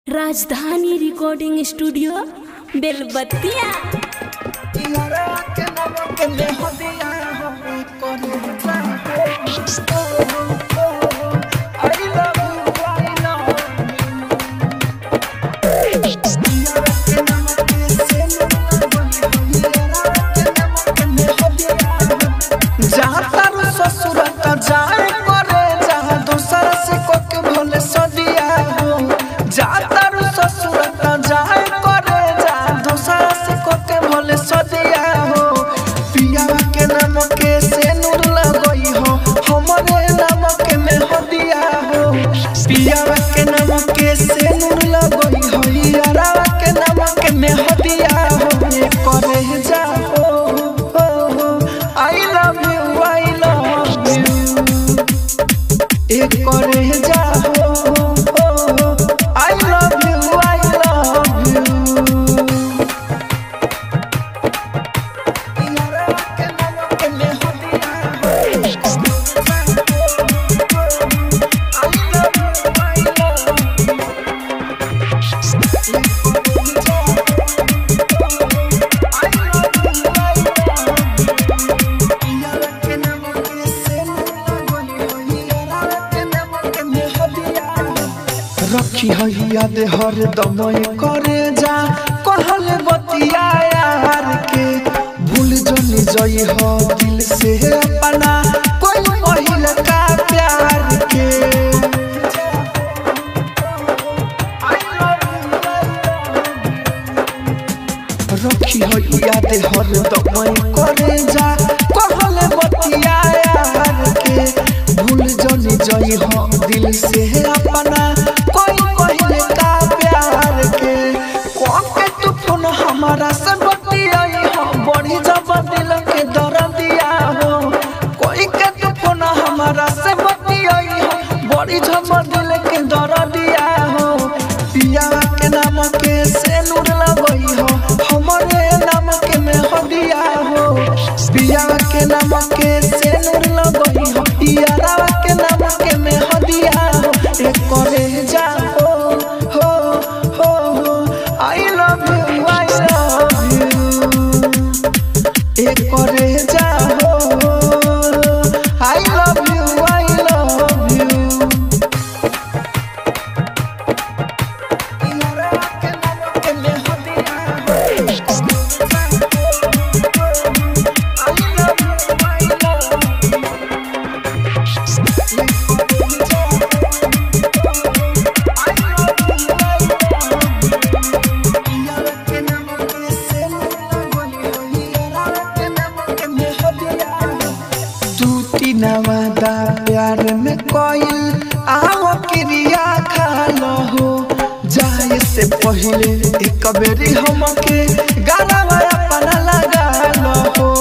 राजधानी recording studio बेलबत्तिया जहाँ तारू ससुर त जाए करे जहाँ दूसरा से कोक भोले सदिया हो जहाँ तारू ससुर त जाए करे जहाँ दूसरा से कोक भोले सदिया हो पिया के नाम के से नूर लगई हो हमरे नाम के में हदिया हो पिया के नाम के से नूर लगई हो यारा के नाम के में हदिया हो ये करे जा हो हो हो I love you I love you एक करे जा हो हो हो I love you I love you यारा के नाम के में हदिया हो I love you I love रखी है याद हर दम करे जा कहले बतिया यार के भूल जनी जई हो दिल से अपना कोई पहिल का प्यार के रखी है याद हर दम करे जा कहले बतिया यार के भूल जनी जई हो दिल से अपना कोई पहले का प्यार के कौन के तू फोन हमारा से बतियाई हो बड़ी जब दिल के दर्द दिया हो कोई के तू फोन हमारा से बतियाई हो बड़ी जब दिल के दर्द दिया हो पिया के नाम के से नूर लगई हो हमरे नाम के में हदिया हो पिया के नाम के से नूर लगई हो यारा के नाम के में हदिया हो एक करे जा हो हो हो हो I love you I love you एक करे जा हो I love you I love you यारा के नाम के में हदिया हो I love you I love you Nawada प्यार में कोयल आओ क्रिया खा लो हो जाए से पहले एक बेरी हमके गाना अपना लगा लो हो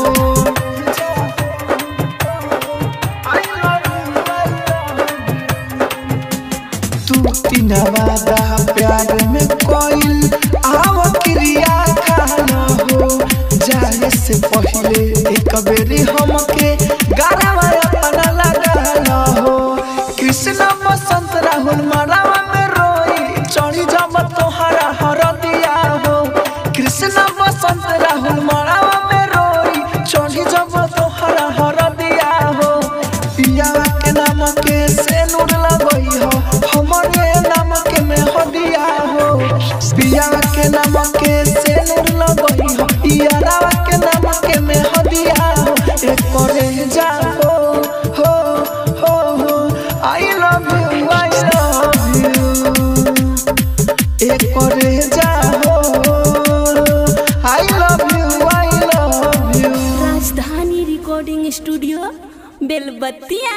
तू तीनवादा प्यार में कोयल आओ क्रिया खा लो हो जाए से पहले एक बेरी हमके गाना अपना लगा लो हो कृष्ण बसंत राहुल मरावा में रोई चढ़ी जब तोहरा हर दिया हो कृष्ण बसंत राहुल मरावा में रोई चढ़ी जब तोहरा हर दिया हो पिया के नाम के से नूर लगई हो हमरे नाम के में हदिया हो पिया के नाम के से नूर लगई हो यारा के नाम के में हदिया हो एक करे जा हो हो हो हो I love you I love you एक करे जा हो I love you I love you Rajdhani recording studio Belbattiya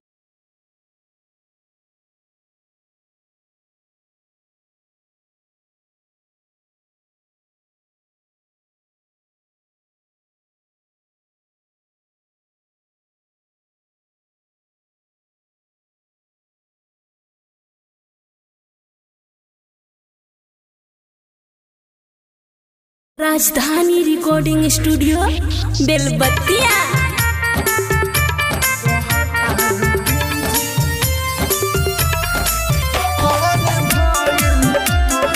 Rajdhani recording studio बेलबत्तिया Oh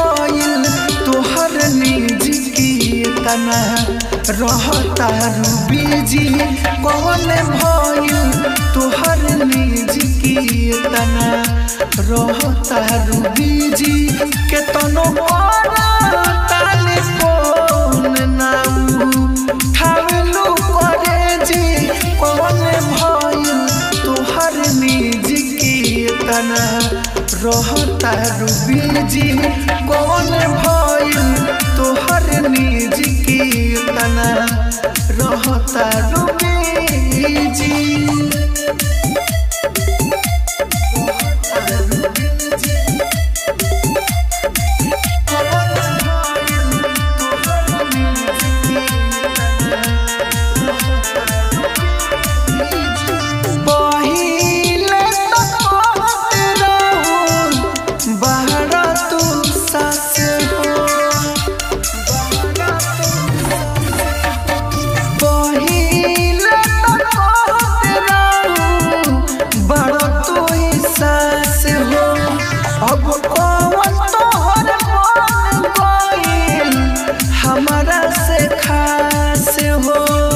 भइल तोहर निज की तना रहता बीजी कौन भइल तोहर निज की तना रहता बीजी केतनो ताली फोन नाऊ ठावलू करे जी कौन भइल तोहर निज की तना रहता बीजी कौन भइल तोहर निज की तना रहता बीजी पहिले तो कहत रहू, बाहर तू सास हो। पहिले तो कहत रहू, बड़ तू ही सास हो। अब कौन तोहर मन गइल, हमरा से खास हो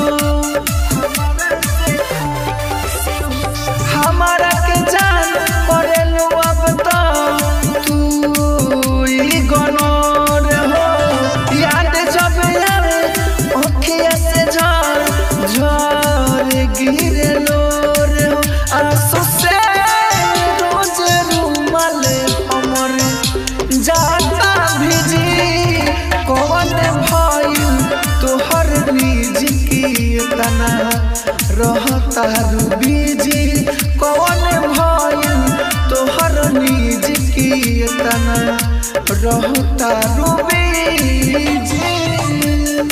हमारा के जान करेलू अब तो तू ही गनोर हो याद जब आवे ओखिया से झर झर गिरे लोर हो आंसू से रोज रूमाल हमर जाता भिजी कौन भइल तोहर निज की तना रहता बीजी कौन भइल तोहर निज की तना रहता बीजी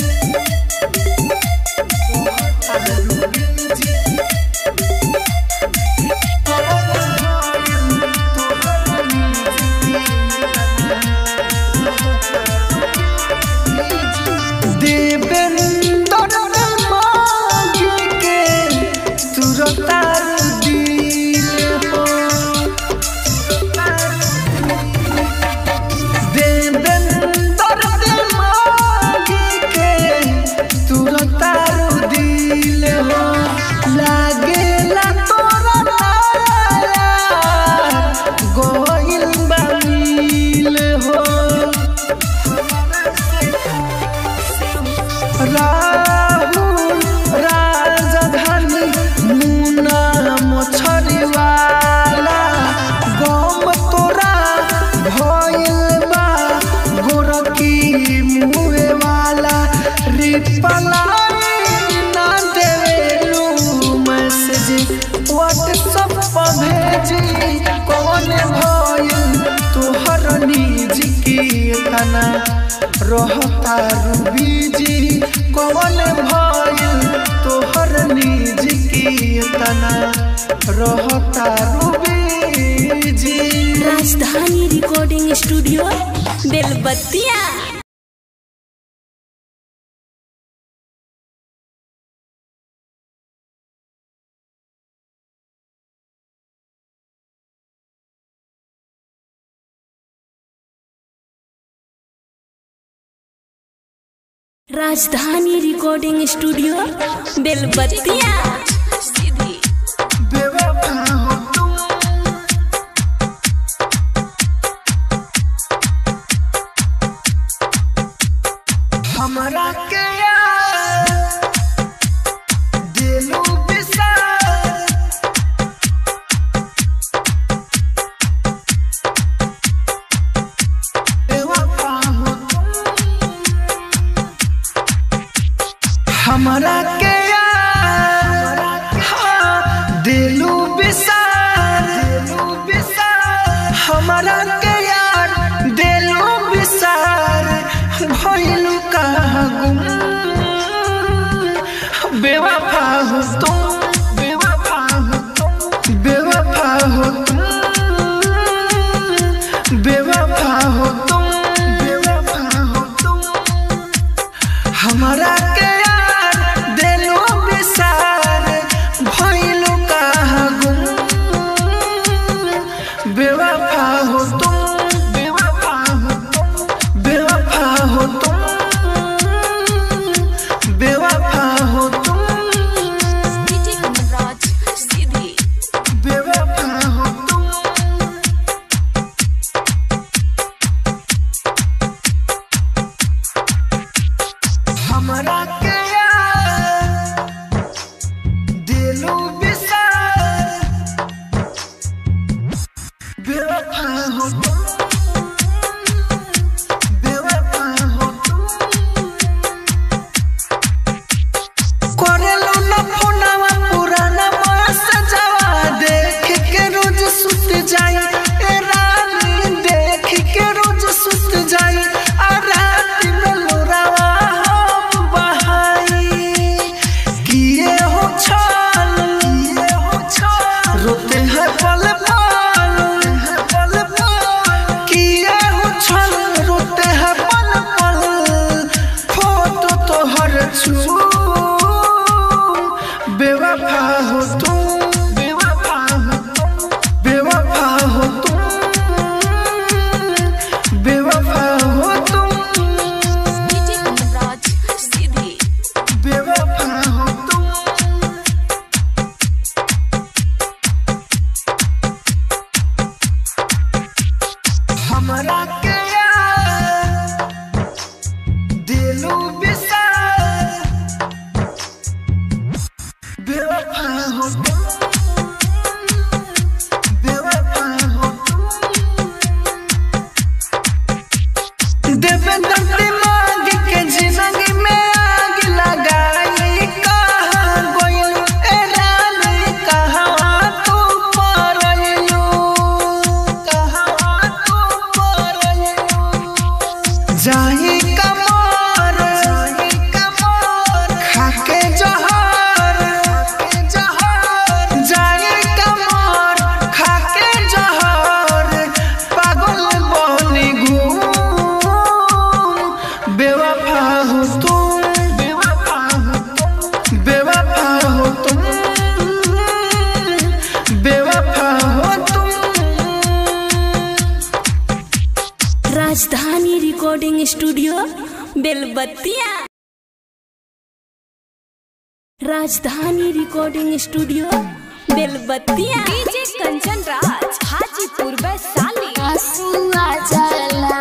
देवेंद्र मांगी के तुरतार दिल हो देवेंद्र मांगी के तुरतार दिल हो लागेला तोरा तारा गोइल बामिल हो राहुल राजधानी मुना मछरीवाला गम तोरा भइल बा गोरकी मुए वाला रिप्लाई ना देवेलू मैसेज व्हाट्सएप पर भेजी कौन भइल तोहर निज की तना रहता बीजी कौन भइल तोहर निज की तना रहता बीजी राजधानी recording studio Belbattiya Rajdhani recording studio बेलबत्तिया बेवफा हो तुम हमरा के यार दिलू बिसार बेवफा हो तुम हमरा के यार हाँ, दिलू बिसार दिलू बिसार हमरा के यार दिलू बिसार भइलू कहाँ गुम बेवफा हो तुम बेवफा हो तुम बेवफा हो तुम बेवफा हो तुम बेवफा हो तुम हमरा के यार दिलो बिसार भइलू कहाँ गुम बेवफा हो तुम बेवफा हो तुम रोते हैं पल पल फोटो तो हर छू बेवफा हो तुम बेवफा हो तुम बेवफा हो तुम बेवफा हो तुम बेवफा हो तुम हमरा के यार दिलू बिसार बेवफा हो तुम बेवफा हो तुम देवेंद्र दिमाग के जिंदगी में आग लगाई कहाँ गोयल ए रानी कहाँ तू परलू कहाँ तू परलू जाई कमर जाई कमर खाके जहर खाके जहर जाई कमर खाके जहर पागल बनी घूम बेवफा हो तुम बेवफा हो तुम बेवफा हो तुम बेवफा हो तुम राजधानी recording studio Belbattiya Rajdhani recording studio Belbattiya DJ Kanchan Raj Hajipur Vaishali आंसू आ जाला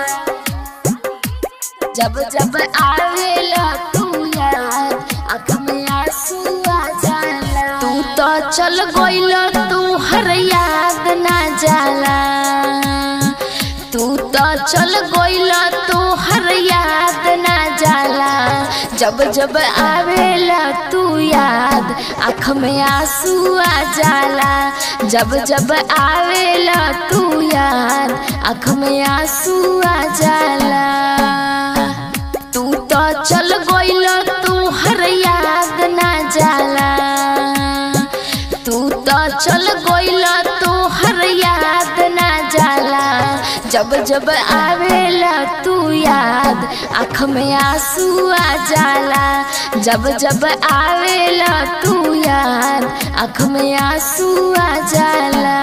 जब जब आवेला तू याद आँख में आंसू आ जाला तू तो चल गइल तू हर याद ना जाला तू तो चल गइल तू हर याद ना जाला जब जब आवेला तू याद आँख में आंसू आ जाला जब जब आवेला तू याद आँख में आंसू आ जाला तू तो चल गइल तू हर याद ना जाला तू तो चल गइल तू हर याद ना जाला जब जब आवेला तू याद आँख में आंसू आ जाला जब जब आवेला तू याद आँख में आंसू आ जाला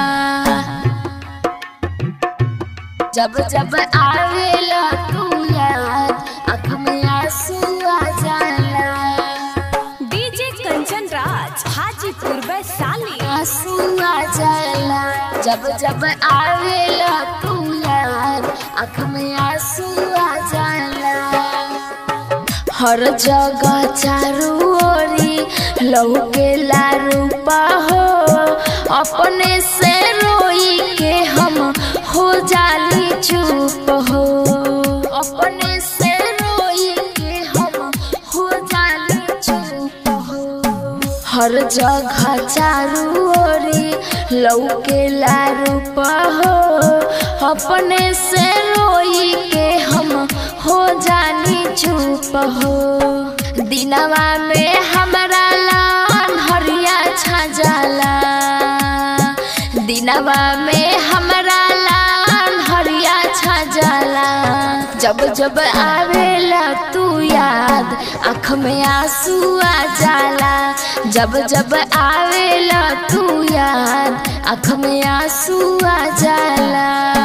जब जब आवेला तू याद आँख में आंसू आ जाला डीजे कंचन राज हाजीपुर वैशाली आंसू आ जाला जब जब आवेला तू याद आँख में आंसू आ जाला हर जगह चारू ओरी लहू के रूपा हो अपने से रोई के हम हो जाली चुप हो अपने से रोई के हम हो जाली चुप हो हर जगह चारू ओरी लौके रूप हो अपने से रोई के हम हो जानी चुप हो दिनवा में हमरा लान हरिया छा जाला दिनवा में हमरा लान हरिया छा जाला जब जब आवेला तू याद आँख में आंसू आ जाला जब जब आवेला तू याद आँख में आंसू आ जाला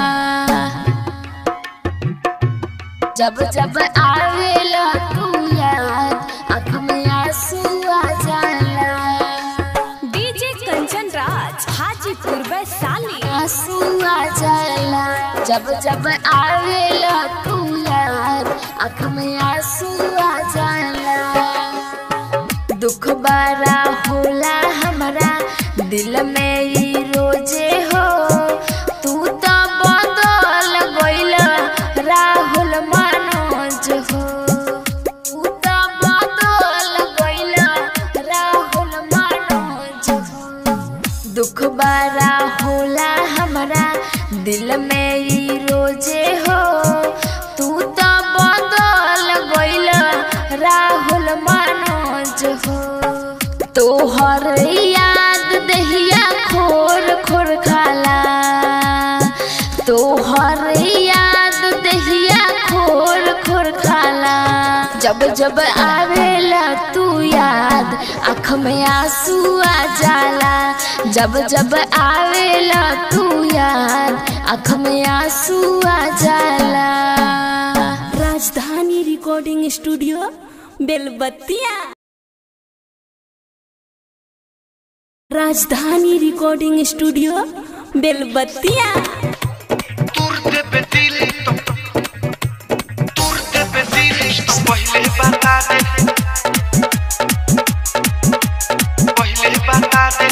जब जब आवेला तू याद आँख में आंसू आ जाला डीजे कंचन राज हाजीपुर वैशाली आंसू आ जाला जब जब आवेला तू याद आँख में आंसू आ जाला दुख बड़ा होला हमरा दिल में ई रोजे हो तू तो बदल गइल राहुल मनोज हो तू तो बदल गइल राहुल मनोज हो दुख बड़ा होला हमरा दिल में ई रोजे हो तू तो बदल गइल राहुल मनोज हो तोहर याद दहिया खोर खोर खाला तोहर याद दहिया जब जब आवेला तू याद आँख में आंसू आ जाला जब जब आवेला तू याद आँख में आंसू आ जाला राजधानी recording studio Belbattiya Rajdhani recording studio बेलबत्तिया तोर देबे दिल तो तोर देबे दिल तो पहले बता दे पहले बता दे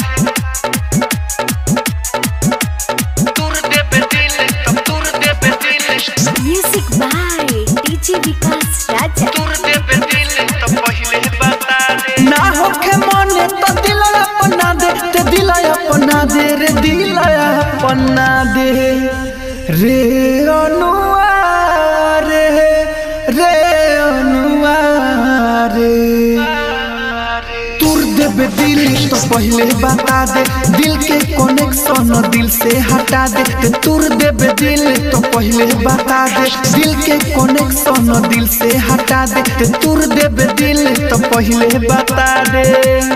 तोर देबे दिल तो तोर देबे दिल music by DJ Vikas Raja तोर देबे दिल तो पहले बता दे ना होखे मने तो दिल अपना दे ते दिल अपना दे रे दिल अपना दे रे अनुआ रे रे अनुआ रे तुर देबे दिल तो पहले बता दे दिल के कनेक्शन दिल से हटा दे ते तुर देबे दिल तो पहले बता दे दिल के कनेक्शन दिल से हटा दे ते तुर देबे दिल तो पहले बता दे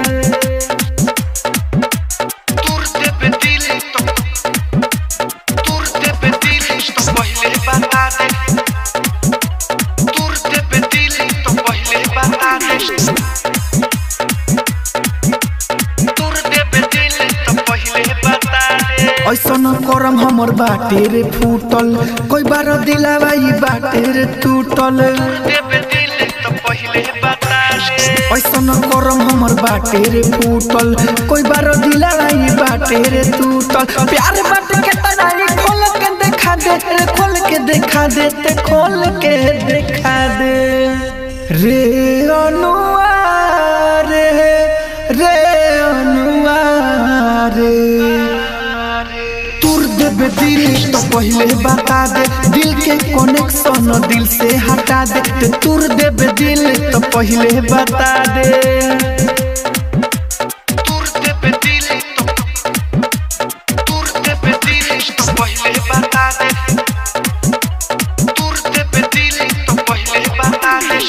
तुर देबे दिल तो तुर देबे दिल तो पहले बता दे तुर देबे दिल तो पहले बता दे तुर देबे दिल तो पहले बता दे ऐसन करम हमर बाटे रे फूटल कोई बार दिलावा ई बाटे रे टूटल देबे दिल तो पहले बता दे ऐसन करम हमर बाटे रे फूटल कोई बार दिलावा ई बाटे रे टूटल प्यार बाटे के तनाई खोल के देखा दे रे खोल के देखा दे ते खोल के देखा दे रे अनुआ रे रे अनुआ रे तुर देबे दिल तो पहले बता दे दिल के कनेक्शन दिल से हटा दे ते तुर देबे दिल तो पहले बता दे तुर देबे दिल तो तुर देबे दिल तो पहले बता दे तुर देबे दिल तो पहले बता दे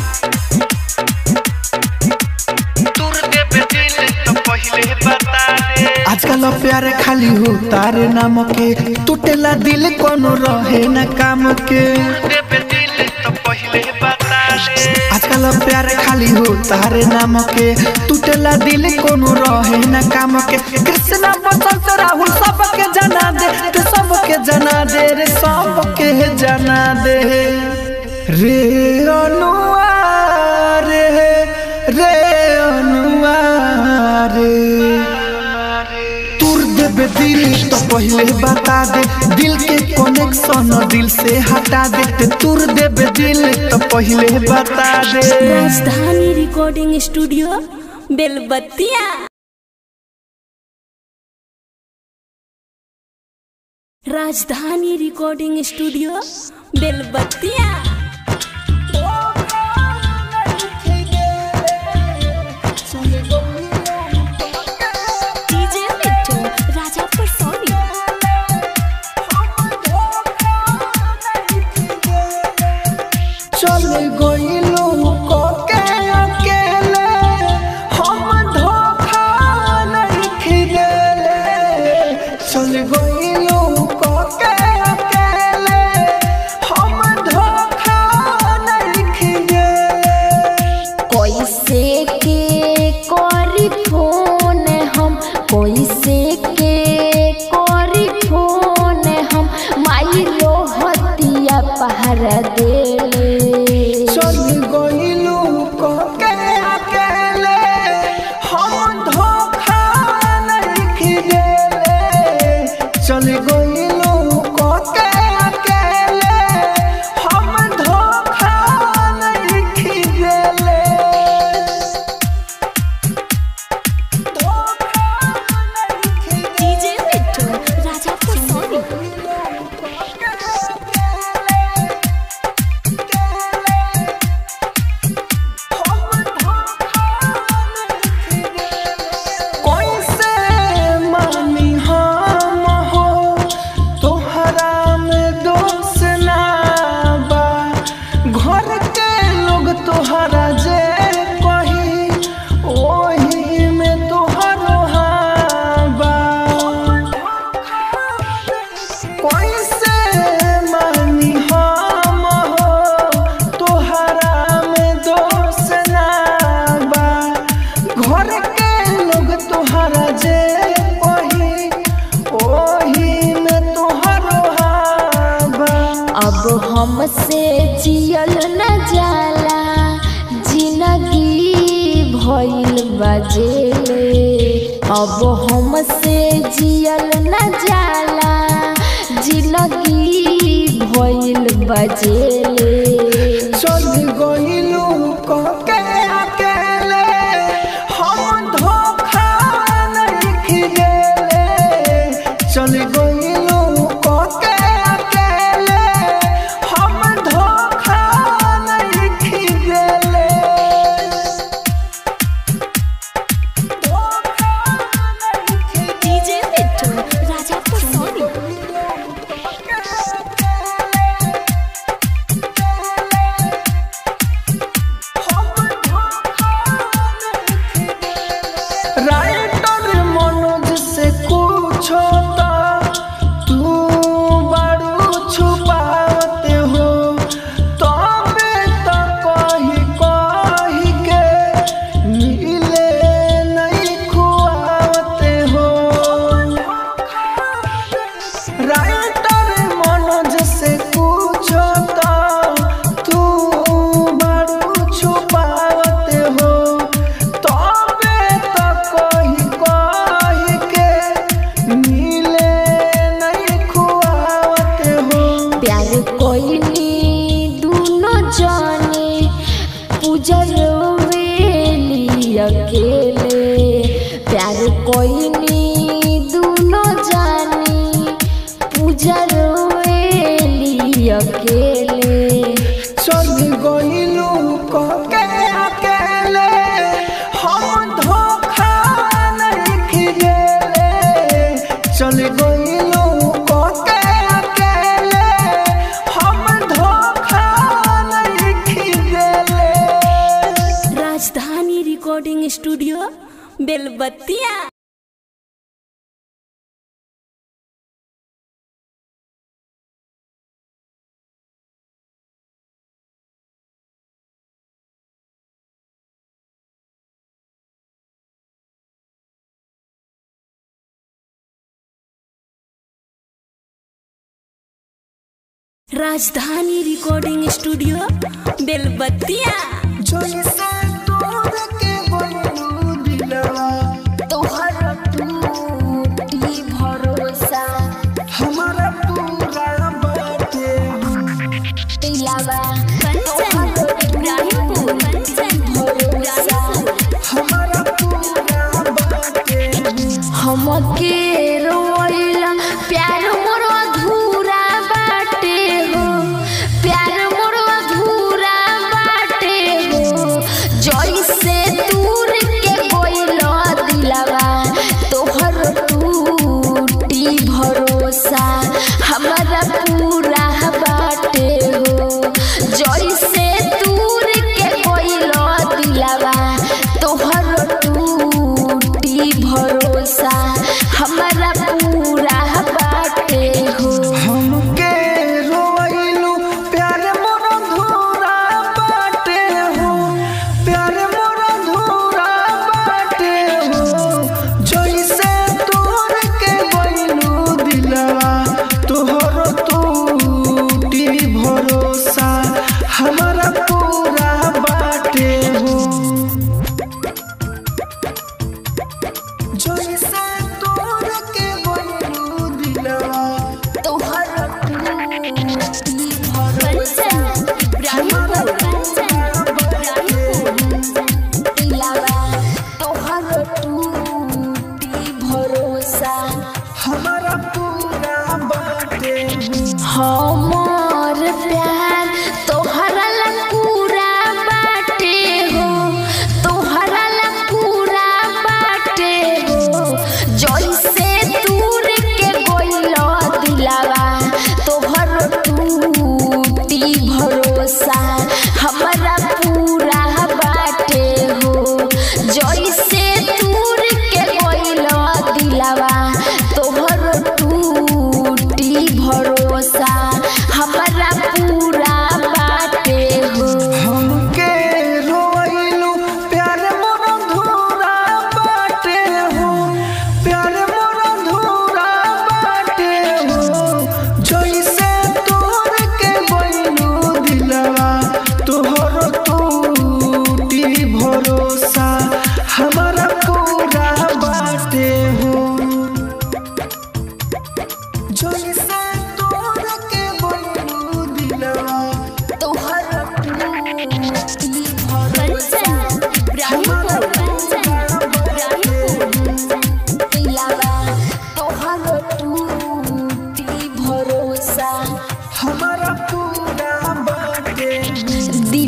तुर देबे दिल तो पहले बता दे आजकल प्यार खाली हो तारे नाम के टूटेला दिल कोनो रहे न काम के देबे दिल तो पहले बता दे आजकल प्यार खाली हो तारे नाम के टूटेला दिल कोनो रहे न काम के कृष्णा बसंत राहुल सबके जना दे ते सबके जना दे रे सबके जना दे रे अनुआ रे रे अनुआ रे तुर देबे दिल तो पहले बता दे दिल के कनेक्शन दिल से हटा दे ते तुर देबे दिल तो पहले बता दे राजधानी recording studio Belbattiya Rajdhani recording studio Belbattiya DJ Mittu Raja Parsoni चल गइलू को के अकेले हम धोखा नहीं खिदेले चल गइलू को के अकेले हम धोखा नहीं खिदेले कैसे के करी फोन हम कैसे के करी फोन हम माई रोहतिया पहर देले चल तोहरा जे कही ओही में तोहरो हाबा कैसे मानी हम हो तोहरा में दोष ना बा घर के लोग तोहरा जे कही ओही में तोहरो हाबा अब हमसे जियल न जाला जिंदगी भइल बजेले अब हमसे जियल न जाला जिंदगी भइल बजेले चल गइलू कके अकेले हम धोखा नहीं गेले चल गइलू कके अकेले हम धोखा नहीं गेले धोखा नहीं डीजे मिट्टू राजा को सोनी राइटर मनोज से पूछो तो तू बड़ू छुपाते हो तबे तो कही कही के मिले नहीं खुआते हो राइटर मनोज से पूछो तो तू बड़ू छुपाते हो तबे तो कही कही के मिले नहीं खुआते हो प्यार कोइनी दोनों जाने पूजर वेली अकेले प्यार कोइनी दोनों जाने पूजर वेली अकेले चल गइलू कके अकेले हम धोखा नहीं गेले चल गइलू कके अकेले हम धोखा नहीं गेले राजधानी recording studio Belbattiya Rajdhani recording studio बेलबत्तिया जैसे तोड़ के गइलू दिलवा तोहर टूटी भरोसा हमारा पूरा बाटे दिलावा कंचन इब्राहिमपुर कंचन भरोसा हमारा पूरा बाटे हमके रोइला प्यार मोर अधूरा बाटे हो प्यार मोर अधूरा बाटे हो जैसे दूर के कोइलो दिलवा तोहर टूटी भरोसा हमारा पूरा बाटे हो जैसे दूर के कोइलो दिलवा तोहर टूटी भरोसा हमारा पूरा बाटे हो हमके रोइलू प्यार मोर धूरा बाटे हो प्यार मोर धूरा बाटे हो जैसे तोर के गइलू दिलवा तोहर टूटी भरोसा हमारा पूरा बाटे हो जैसे तोर के गइलू दिलवा तोहर टूटी भरोसा इब्राहिमपुर कंचन इब्राहिमपुर दिलावा तोहर टूटी भरोसा हमारा पूरा बाटे हमर प्यार तोहरा ला पूरा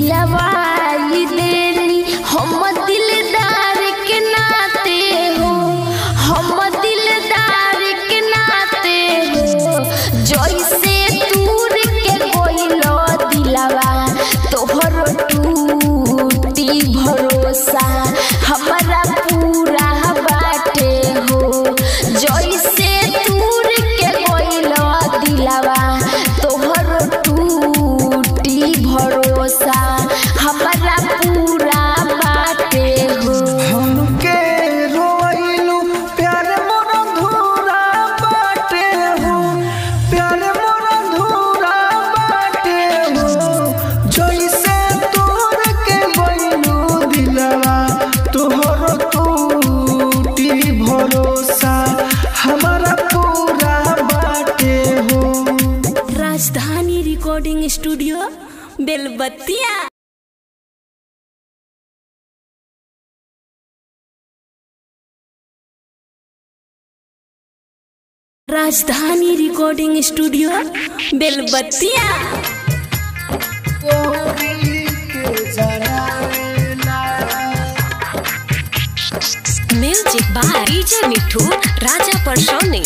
दिलवाई देनी हम दिलदार के नाते हो हम दिलदार के नाते हो जैसे दूर के कोइलो दिलवा तोहर टूटी भरोसा हमारा पूरा बाटे हो जैसे दूर के कोइलो दिलवा तोहर टूटी भरोसा हमारा पूरा बाटे हो हमके रोइलू प्यार मोर धूरा बाटे हो प्यार मोर धूरा बाटे हो जैसे तोर के बैलू दिलवा तोहर टूटी भरोसा हमारा पूरा बाटे हो राजधानी recording studio Belbattiya Rajdhani recording studio Belbattiya music by DJ Mithu Raja Parsoni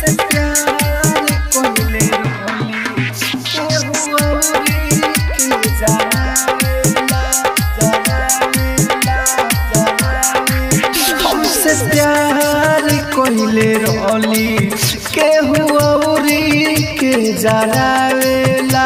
हमसे प्यार कोइले रोली के हुआरी के जरावेला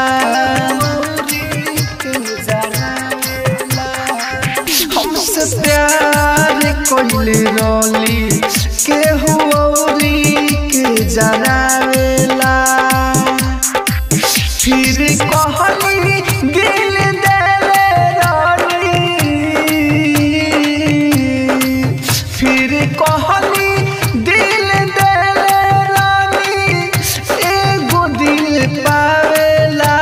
हमसे प्यार कोइले रोली के हुआरी के जरावेला फिर कहनी दिल देले रानी फिर कहनी दिल देले रानी एगो दिल पावेला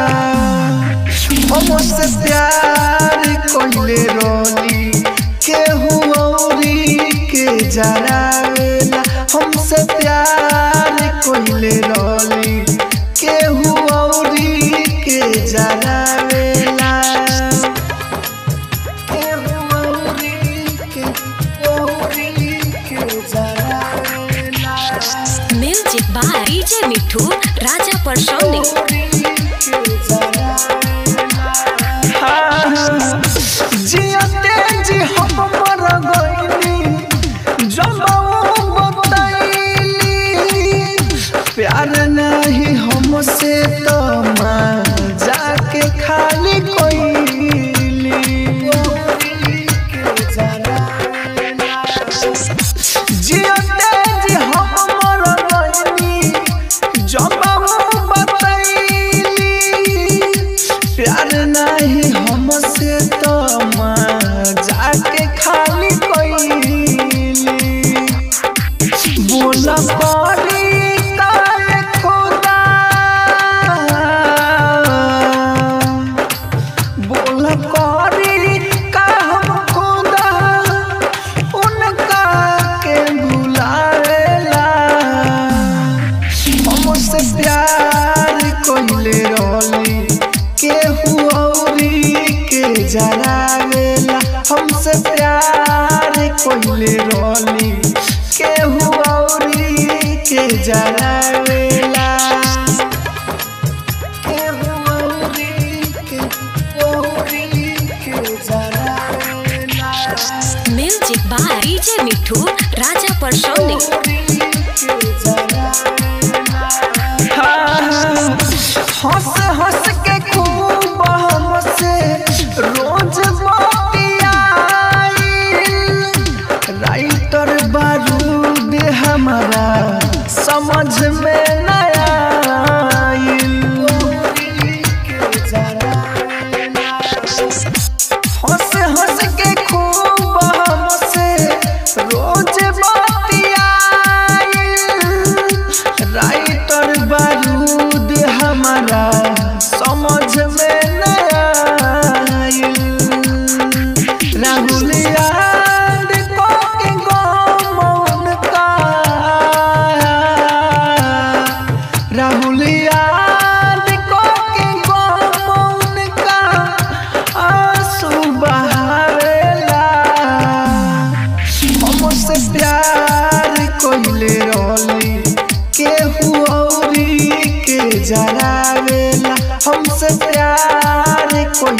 हमसे प्यार कोइले रोली के हुआरी के जरावेला हमसे प्यार कोइले रोली के हुआरी के जरावेला के हुआरी के हुआरी के जरावेला music by DJ Mithu Raja Parsoni जियते जी हम मर गइनी जमाऊ बताइली प्यार नहीं हमसे तो जाके खाली कोइली जियते जी हम मर गइनी जमाऊ बताइली प्यार नहीं हमसे तो जाके खाली कोइली बोला पारी काल खुदा बोला पारी का हम खुदा उनका के भुलावेला हमसे प्यार कोइले रोली के हुआरी के जरावेला हमसे प्यार कोइले रोली के हुआरी के जरावेला के हुआरी के हुआरी के जरावेला music by DJ Mithu Raja Parsoni हंस हंस के खूब हमसे रोज बतियाई राइटर बारूद हमारा समझ में नया हंस हंस के खूब हमसे रोज बतियाई राइटर बारूद हमारा समझ में नया आइल। राहुल याद को के गम उनका राहुल याद को के गम उनका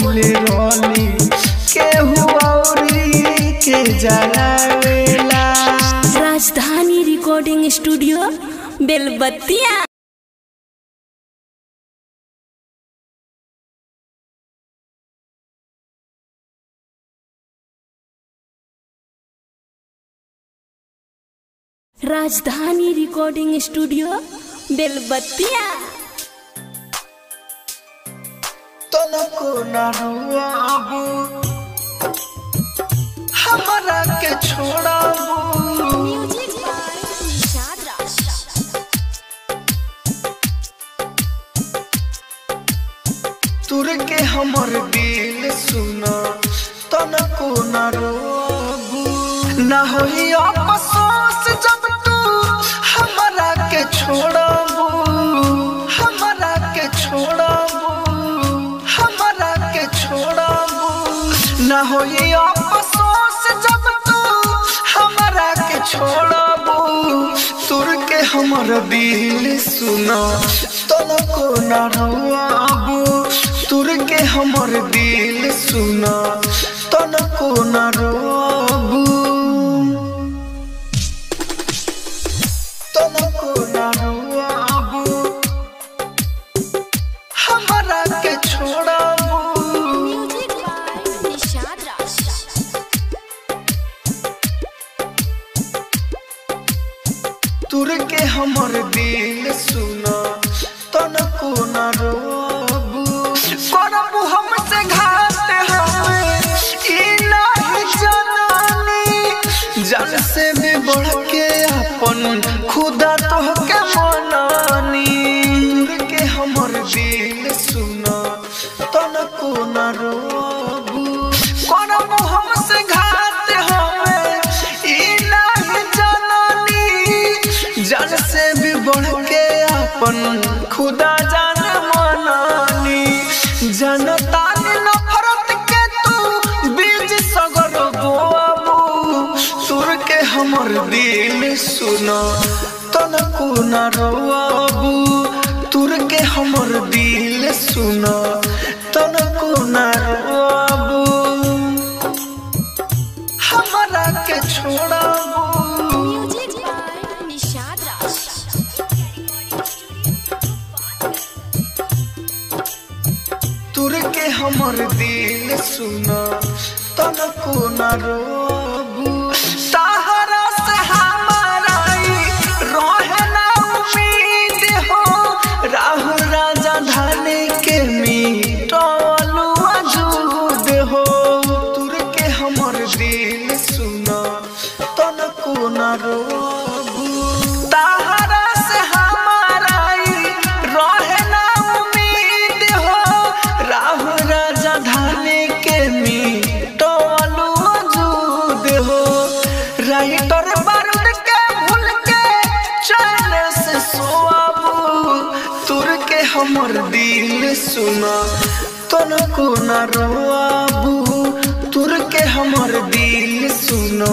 कोइले रोली केहू औरी के जलावेला राजधानी recording studio Belbattiya Rajdhani recording studio बेलबत्तिया तनको न रुआबू हमरा के छोड़ाबू तुर के हमर दिल सुना तनको न रोबू न होई अफसोस जब तू हमरा के छोड़बू हमरा के छोड़बू हमरा के छोड़बू न होई अफसोस जब तू हमरा के छोड़बू तुर के हमर दिल सुना तनको न रोआबू तुर के हमर दिल सुना तनको न रोआबू तनको न रोआबू हमरा के छोड़ाबू तुर के हमर दिल सुना तनको न रोबू करबू हमसे घात हमें ई नहीं जनानी जन से भी बढ़ के अपन खुदा तोहके मनानी तुर के हमर दिल सुना तनको न रोबू करबू हमसे घात हमें ई नहीं जनानी जन से भी बढ़ के अपन खुदा जान मनानी जनता ने नफरत के तू बीज सगर बोआबू तुर के हमर दिल सुना तनको न रोआबू तुर के हमर दिल सुना तनको न रोआबू हमरा के छोड़ाबू तुर के हमर दिल सुना तनको न रोबू सहारा से हमारा ई रहे ना उम्मीद हो राहु राजा धाने के मीटलू अजूद हो तुर के हमर दिल सुना तनको न रोबू सहारा से हमारा ई रहे ना उम्मीद हो राहु राजा धाने के मीटलू अजूद हो राइटर बारूद के भूल के चैन से सोआबू तुर के हमर दिल सुना तनको न रोआबू तुर के हमर दिल सुना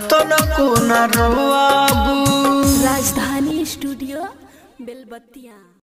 तनको न रोआबू राजधानी स्टूडियो बेलबत्तिया